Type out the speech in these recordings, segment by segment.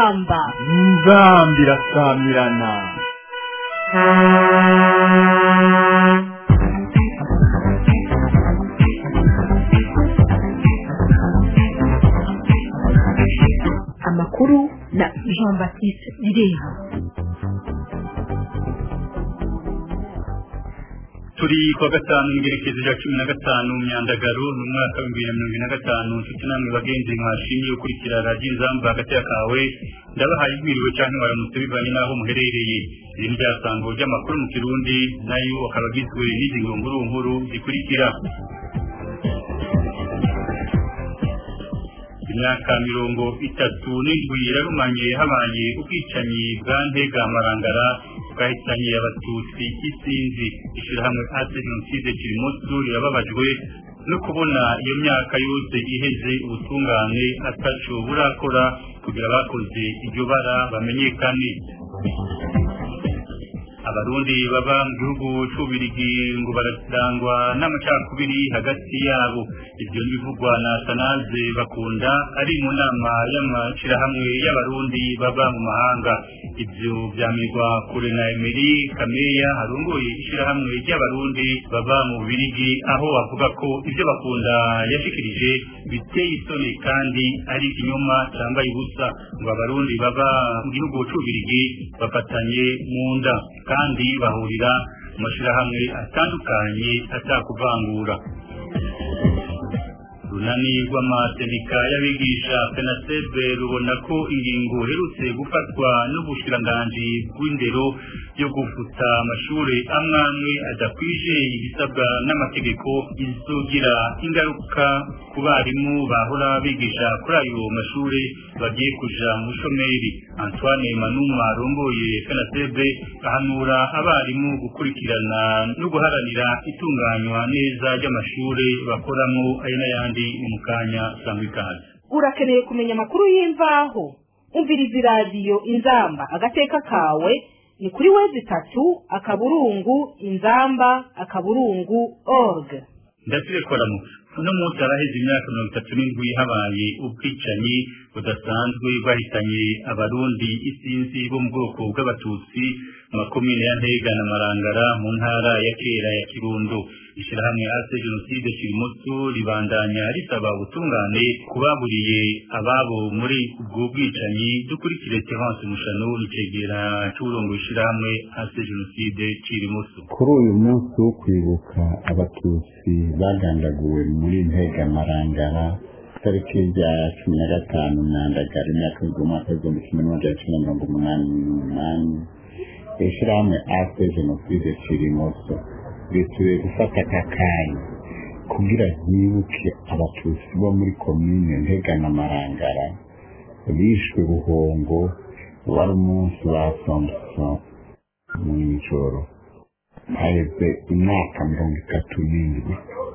inzamba inzambi irasamirana amakuru na jean baptiste bireha turi kwa gatanu ingerekezo ya cumi na gatanu myandagaro ni umwaka w'ibihumbi bibiri na mirongo ine na gatanu nshuti namwe bagenzi mwashimye gukurikira radiyo inzamba hagati ya kawe ndabahaye ibwiriwe cyangwa waramutse bivanye n'aho muherereye iri ni ryasango ry'amakuru mu kirundi nayo akaba agizwe n'izi ngunguru nkuru zikurikira imyaka mirongo itatu n'indwi yararumanye habaye ubwicanyi bwa ntega marangara bwahitanye abatutsi isinzi ishyirahamwe ase jenoside kirimutu rirababajwe no kubona iyo myaka yose iheze ubutungane ataco burakora kugira abakoze iryo bara bamenyekane abarundi baba mu gihugu c'ubirigi ngo bararangwa n'amacakubiri hagati yabo ivyo bivugwa na sanaze bakunda ari mu nama y'amashirahamwe y'abarundi baba mu mahanga ivyo vyamirwa kure na emeri kameya harongoye ishirahamwe ry'abarundi baba mu birigi aho bavuga ko ivyo bakunda yashikirije biteye isoni kandi ari ikinyoma cambaye ubusa ngo abarundi baba mu gihugu c'ubirigi bafatanye mu nda kandi bahurira mu mashirahamwe atandukanye atakuvangura runani rw'amasenika y'abigisha penasebe rubona ko ingingo herutse gufatwa n'ubushiranganji bw'indero yo gufuta amashuri amwe amwe adakwije ibisabwa n'amategeko izogira ingaruka ku barimu bahora bigisha kuri ayo mashuri bagiye kuja mu shomeri antoine manuma arongoye penasebe ahanura abarimu gukurikirana no guharanira itunganywa neza ry'amashuri bakoramo ayo n'ayandi ni mu kanya sangwa ikaze urakeneye kumenya amakuru y'imvaho umviriza iradiyo inzamba agateka kawe ni kuri wezi itatu akaburungu inzamba akaburungu org ndasire koramutse uno munsi haraheze imyaka mirongo itatu n'indwi habaye ubwicanyi budasanzwe bwahitanye abarundi isinzi bo mu bwoko bw'abatutsi mu makomine ya ntega na marangara mu ntara ya kera ya kirundo ishyirahamwe ase jenoside kirimutu ribandanya risaba ubutungane kubaburiye ababo muri ubwo bwicanyi dukurikire terence mushano icegera c'uburongo ishyirahamwe ase jenoside kirimutu kuri uyu munsi wo kwibuka abatutsi bagandaguwe muri ntega marangara tariki rya cumi na gatanu myandagara imyaka y'umwaka w'igihumbi kimwe n'amajana cumi na mirongo umunani n'umunani ishyirahamwe ase jenoside kirimoso risubiye gufata aka kanya kugira ryibuke abatutsi bo muri komine ntega na marangara bishwe buhongo wari umunsi wa somso mu ijoro haheze imyaka mirongo itatu n'indwi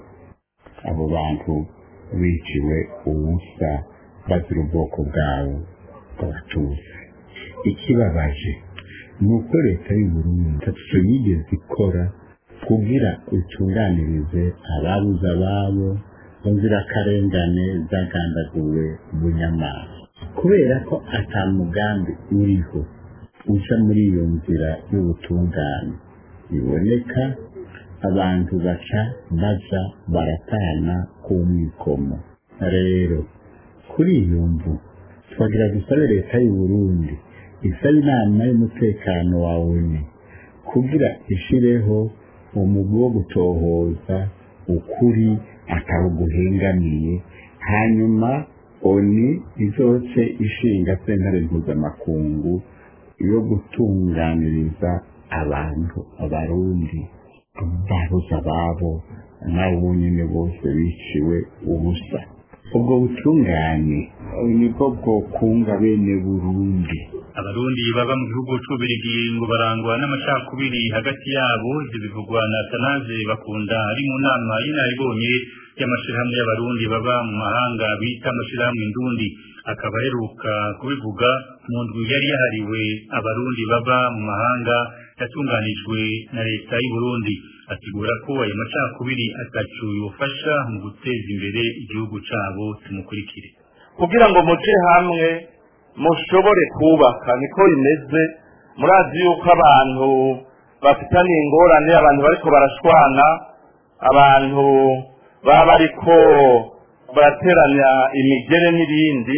abo bantu biciwe ubusa bazira ubwoko bwabo bw'abatutsi ikibabaje ni uko leta y'uburundi ntacyo yigeze ikora kugira itunganirize ababuze ababo mu nzirakarengane zagandaguwe bunyamaswa kubera ko ata mugambi uriho uca muri iyo nzira y'ubutungane biboneka abantu baca baja baratana ku mwikomo rero kuri iyo mvu twagira dusabe leta y'uburundi isaba inama y'umutekano wa oni kugira ishireho umugwi wo gutohoza ukuri atawuguhengamiye hanyuma oni izoce ishinga sentare mpuzamakungu yo gutunganiriza abantu abarundi babuze ababo nabo nyine bose biciwe ubusa ubwo butungane nibwo bwokunga bene burundi abarundi baba mu gihugu c'ubirigi ngo barangwa n'amacakubiri hagati yabo ivyo bivugwa na tanaze bakunda ari mu nama y'inaribonye y'amashirahamwe y'abarundi baba mu mahanga bita amashirahamwe ndundi akaba aheruka kubivuga mu ndwi yari yahariwe abarundi baba mu mahanga yatunganijwe na leta y'u Burundi asigura ko ayo macakubiri atacu yofasha mu guteza imbere igihugu cabo tumukurikire kugira ngo muje hamwe mushobore kubaka niko bimeze murazi yuko abantu bafitaniye ingorane abantu bariko barashwana abantu baba bariko barateranya imigere n'ibindi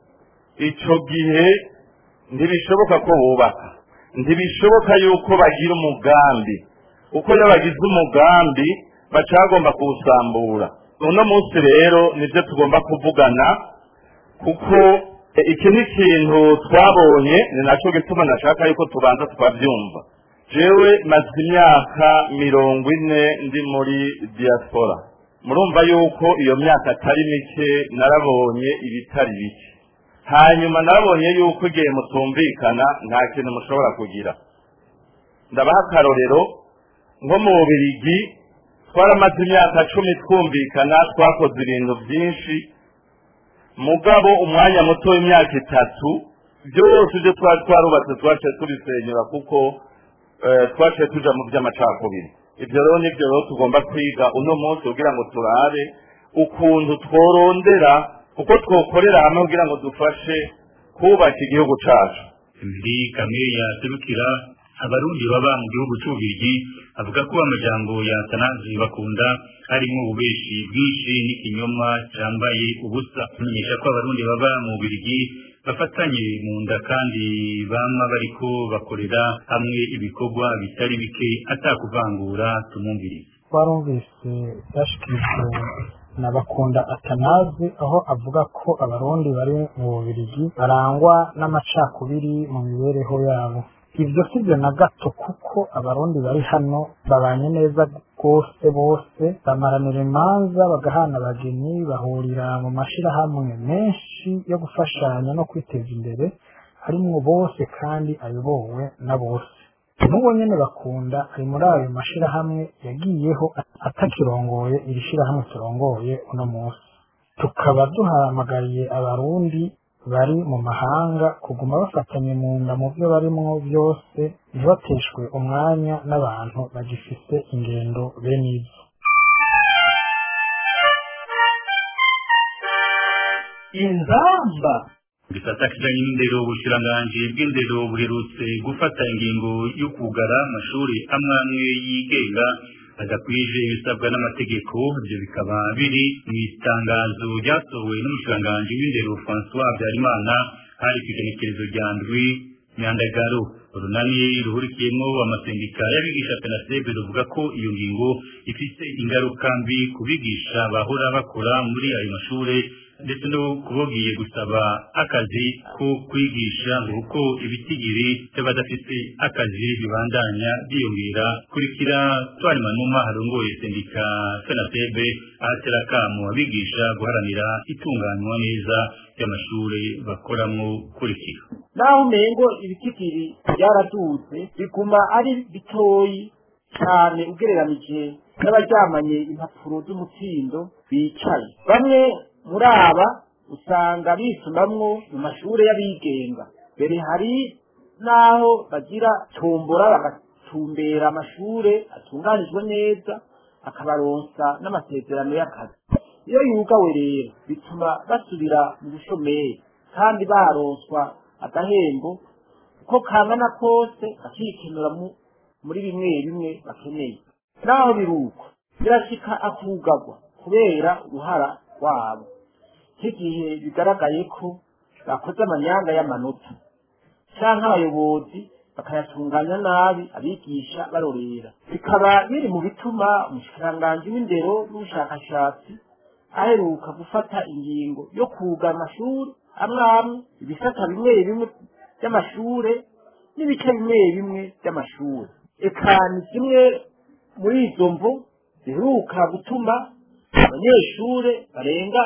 ico gihe ntibishoboka ko bubaka ntibishoboka yuko bagira umugambi kuko iyo bagize umugambi baca bagomba kuwusambura uno munsi rero nibyo tugomba kuvugana kuko iki ni ikintu twabonye ni nacyo gituma nashaka yuko tubanza tukabyumva jewe maze imyaka mirongo ine ndi muri diaspora murumva yuko iyo myaka atari mike narabonye ibitari bike hanyuma narabonye yuko igihe mutumvikana nta kintu mushobora kugira ndabaha akarorero nko mu bubirigi twaramaze imyaka cumi twumvikana twakoze ibintu byinshi mugabo umwanya muto w'imyaka itatu byose ibyo twari twarubatse twaciye tubisenyura kuko twaciye tuja mu by'amacakubiri ibyo rero nibyo rero tugomba kwiga uno munsi kugira ngo turabe ukuntu tworondera uko twokorera hamwe kugira ngo dufashe kubaka igihugu cacu ndi kamwe yaserukira abarundi baba mu gihugu cy'ububirigi avuga ko amajambo ya tanazi bakunda harimo ububeshi bwinshi n'ikinyoma cyambaye ubusa amenyesha ko abarundi baba mu bubirigi bafatanye mu nda kandi bama bariko bakorera hamwe ibikorwa bitari bike atakuvangura tumumvirize twarumvise byashikirijwe na bakunda atanazi aho avuga ko abarundi bari mu bubirigi barangwa n'amacakubiri mu mibereho yabo ibyo si byo na gato kuko abarundi bari hano babanye neza rwose bose bamaranira imanza bagahana abageni bahurira mu mashyirahamwe menshi yo gufashanya no kwiteza imbere harimwo bose kandi ayobowe na bose n'uwo nyene bakunda ari muri ayo mashyirahamwe yagiyeho atakirongoye iri shyirahamwe turongoye uno munsi tukaba duhamagariye abarundi bari mu mahanga kuguma bafatanye mu nda mu byo barimwo byose ntibateshwe umwanya n'abantu bagifite ingendo bene izo inzamba gisata kijanye n'indero ubushiranganji bw'indero buherutse gufata ingingo yo kugara amashuri amwe amwe yigenga adakwije ibisabwa n'amategeko ibyo bikaba biri mu itangazo ryasohowe n'umushiranganji w'indero François Habyarimana hari ku igenekerezo rya ndwi nyandagaro urunani ruhurikiyemo amasendika y'abigisha penasebe ruvuga ko iyo ngingo ifite ingaruka mbi ku bigisha bahora bakora muri ayo mashuri ndetse no kubogiye gusaba akazi ko kwigisha kuko ibitigiri by'abadafite akazi bibandanya byiyongera kurikira twari manuma harongoye sendika fenatebe ahatera akamu abigisha guharanira itunganywa neza ry'amashuri bakoramo kurikira naho umengo ibitigiri byaradutse biguma ari bitoyi cyane ugereranije n'abaryamanye impapuro z'umutsindo bicaye bamwe muri aba usanga bisumamwo mu mashuri y'abigenga mbere hari n'aho bagira tombora bagatumbera amashuri atunganijwe neza akabaronsa n'amasezerano y'akazi iyo yugawe rero bituma basubira mu bushomeri kandi baronswa agahembo uko kangana kose bakikenura muri bimwe bimwe bakeneye naho biruko birashika akugagwa kubera uruhara rwabo nk'igihe bigaragaye ko bakoze amanyanga y'amanota cyangwa abayobozi bakayatunganya nabi abigisha barorera bikaba biri mu bituma umushikiranganji w'indero n'ubushakashatsi aheruka gufata ingingo yo kuga amashuri amwe amwe ibisata bimwe bimwe by'amashure n'ibice bimwe bimwe by'amashure eka ni kimwe muri izo mvu ziheruka gutuma abanyeshure barenga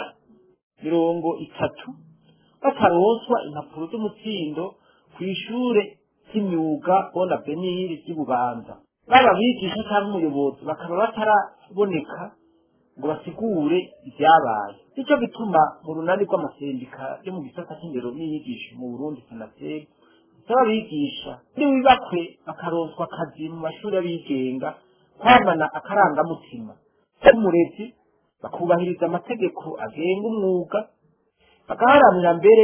mirongo itatu bataronswa impapuro z'umutsindo ku ishure ry'imyuga bona beniri ry'ububanza baba bigisha cyangwa umuyobozi bakaba bataraboneka ngo basigure ibyabaye nicyo bituma mu runani rw'amasendika yo mu gisata cy'indero n'inyigisho mu burundi senateri bisaba abigisha niwibakwe bakaronswa akazi mu mashuri y'abigenga kwamana akarangamutima k'umurezi bakubahiriza amategeko agenga umwuga bagaharanira mbere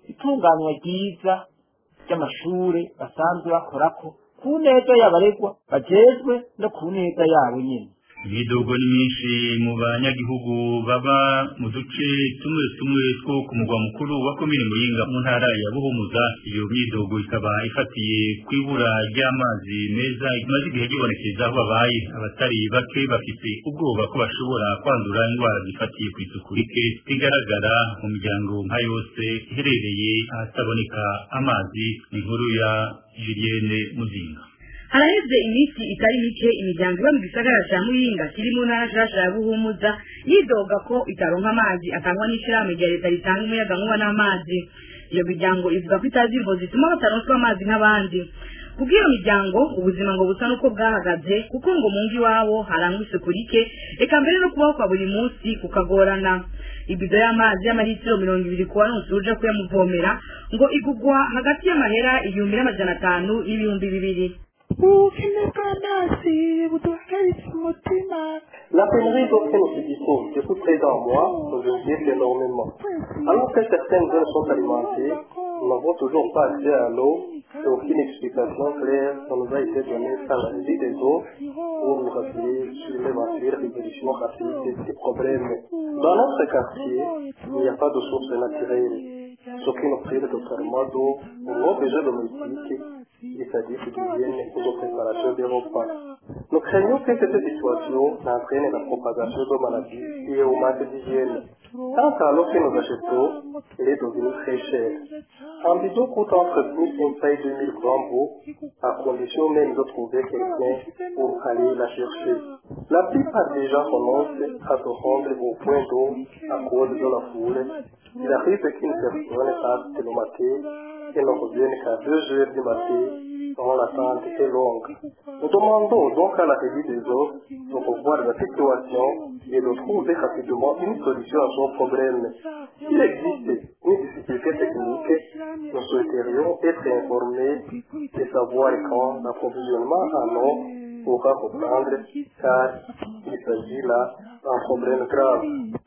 itunganywa ryiza ry'amashure basanzwe bakorako ku neza y'abaregwa bajejwe no ku neza yabo nyene imidogo ni myinshi mu banyagihugu baba mu duce tumwe tumwe two ku mugwa mukuru wa komine muyinga mu ntara ya buhumuza iyo myidogo ikaba ifatiye ku ibura ry'amazi meza imaze igihe gibonekeza aho babaye abatari bake bafite ubwoba ko bashobora kwandura indwara zifatiye ku isuku rike rigaragara mu miryango nka yose iherereye ahataboneka amazi ni inkuru ya julienne muzinga haraheze iminsi itari mike imiryango iba mu gisagara ca muyinga kiri mu ntara nshasha ya buhumuza yidoga ko itaronka amazi atangwa n'ishirahamwe rya leta ritanga umuyagankuba n'amazi iyo miryango ivuga ko itazi imvo zituma bataronswa amazi nk'abandi kubw'iyo miryango ubuzima ngo busa n'uko bwahagaze kuko ngo mu ngo iwabo harangwa isuku rike eka mbere no kubaho kwa buri munsi kukagorana ibido y'amazi y'amaritiro mirongo ibiri ku waronse uje kuyamuvomera ngo igugwa hagati y'amahera igihumbi n'amajana atanu n'ibihumbi bibiri ubukene bw'amazi buduhagaritse umutima La pénurie d'eau que nous subissons depuis près d'un mois nous inquiète énormément. Alors que certaines zones sont alimentées, nous n'avons toujours pas accès à l'eau et aucune explication claire ne nous a été donnée par la régie des eaux pour nous rassurer sur l'éventuelle résolution rapide de ces problèmes. Dans notre quartier, il n'y a pas de source naturelle, ce qui nous prive de traitement d'eau pour nos besoins domestiques, c'est-à-dire d'hygiène et de préparation des repas. Nous craignons que cette situation n'entraîne la propagation de maladies et au manque d'hygiène. Quant à l'eau que nous achetons, elle est devenue très chère. Un bidon coûte entre 1500 et 2000 grammes d'eau, à condition même de trouver quelqu'un pour aller la chercher. La plupart des gens commencent à se rendre au point d'eau à cause de la foule. Il arrive qu'une personne passe de le matin et ne revienne qu'à 2 heures du matin dont l'attente est longue. Nous demandons donc à la régie des eaux de revoir la situation et de trouver rapidement une solution à son problème. S'il existe une difficulté technique, nous souhaiterions être informés et savoir quand l'approvisionnement en eau pourra reprendre car il s'agit là d'un problème grave.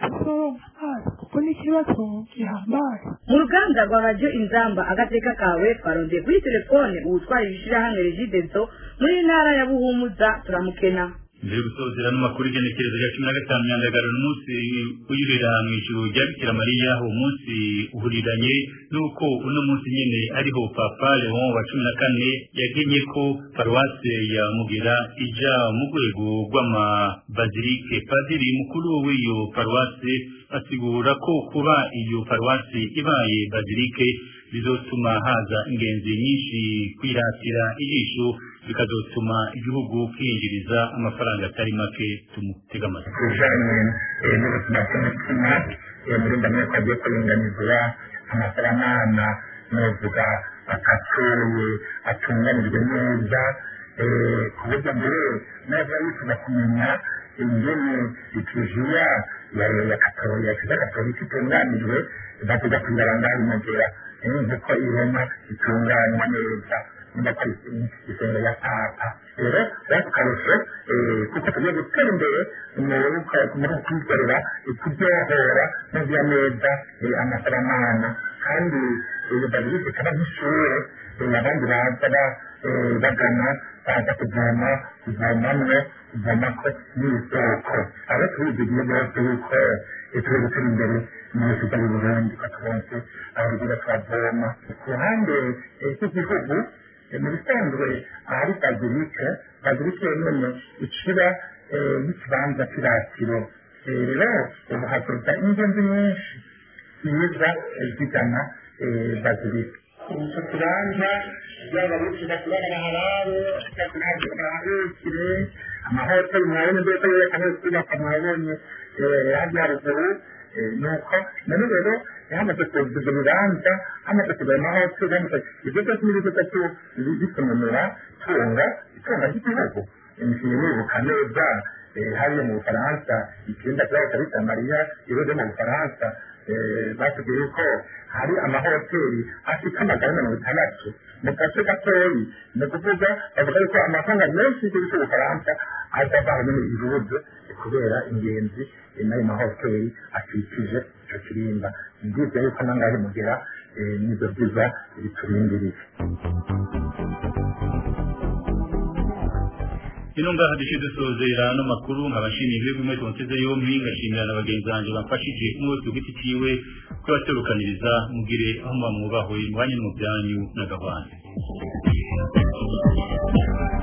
kuko ni ikibazo gihambaye mu ruganda rwa radiyo inzamba agateka kawe twarondeye kuri telefone uwutwara ibishirahamwe regidezo muri ntara ya buhumuza turamukena mbere yo gusozera n'amakuru igenekerezo rya cumi na gatanu nyandagaro n'umunsi uyurira mu ijuru rya bikira mariya uwo munsi uhuriranye n'uko uno munsi nyene ariho papa leon wa cumi na kane yagenye ko paruwase ya mugera ija mu rwego rw'amabazilike padiri mukuru w'iyo paruwase asigura ko kuba iyo paruwasi ibaye bazilike bizotuma haza ingenzi nyinshi kwiratira ijisho bikazotuma igihugu kwinjiriza amafaranga atari make tumutega amatwi bijanye eh, n'ubuzima bw'umutima eh, muri ndamwe ko agiye kuringanizwa amasaramana novuga akatuye atunganijwe neza eh, ku buryo mbere neza yifuza kumenya ingene ikiriziya ya ya katolika ya kiliziya katolika itunganijwe bavuga kwibara ngaho imugera nk'uko ihema itunganywa neza niba ko isenga ya papa rero bakarushe kuko tugiye gutera imbere muri kwikorera kuryohora no guha neza amasaramana kandi bazirike kaba nk'ishure abandi baza bagana baza kuvoma kuvomamwo kuvomako n'isoko abo tubizigiye bose yuko turi gutera imbere mu bisiga y'uburundi ko turonse abarugira twavoma ku ruhande rw'igihugu mu bisanzwe ahari bazilike bazilike nyene ikiba n'ikibanza cy'iratiro rero ubu hakorwa ingenzi nyinshi ziza zigana bazilike icyo kibanza yaba bifuza kurara harare bahabikire amahoteli mwabonye mbese yerekana kubaka mwabonye hajya haruguru nuko none rero hamaze kuza ibyo bibanza hamaze kuza amahoteli hamaze ibyo byose n'ibigo byose bisobanura tunga itunga ry'igihugu imishinga nibuka neza hariya mu bufaransa icyenda kibazo cya mariya ibigo mu bufaransa batubwiye ko hari amahoteli afite amagana mirongo itandatu mu gace gatoyi ni ukuvuga bavuga yuko amafaranga menshi y'igihugu cy'ubufaransa aza avaho nyine igihugu kubera ingenzi n'ayo mahoteli akikije icyo kirimba ndibwira yuko nangahe mugera eh, n'ibyo byiza biturindiriye ino ngaha duce dusozera ano makuru nkabashimiye ibihugu mwese muteze yombi ngashimira na bagenzi banjye bamfashije umwe wese ku giti ciwe kubaserukaniriza mugire aho muba mwubahwe mwanye no mu byanyu n'agahwana